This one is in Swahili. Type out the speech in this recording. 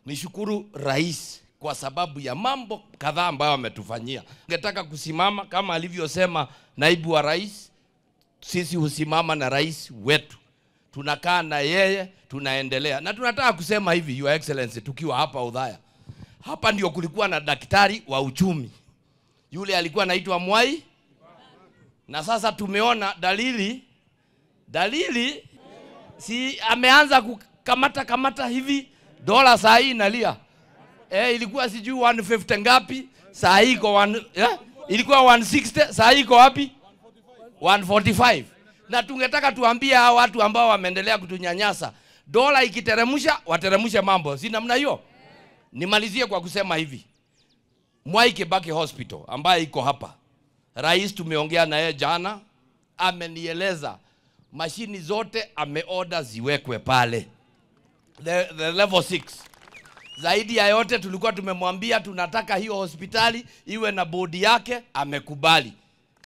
nishukuru rais kwa sababu ya mambo kadhaa ambayo ametufanyia. Ningetaka kusimama kama alivyosema naibu wa rais, sisi husimama na rais wetu, tunakaa na yeye, tunaendelea na tunataka kusema hivi, Your Excellency, tukiwa hapa Udhaya, hapa ndio kulikuwa na daktari wa uchumi, yule alikuwa anaitwa Mwai, na sasa tumeona dalili dalili, si ameanza kukamata kamata hivi, dola saa hii inalia eh, ilikuwa sijui 150 ngapi, saa hii iko one- eh, ilikuwa 160, saa hii iko wapi? 145. Na tungetaka tuambie hao watu ambao wameendelea kutunyanyasa, dola ikiteremsha, wateremshe mambo, si namna hiyo? Nimalizie kwa kusema hivi, Mwai Kibaki Hospital ambaye iko hapa, rais tumeongea na yeye jana, amenieleza mashini zote ameoda ziwekwe pale the, the level 6 zaidi ya yote tulikuwa tumemwambia tunataka hiyo hospitali iwe na bodi yake, amekubali.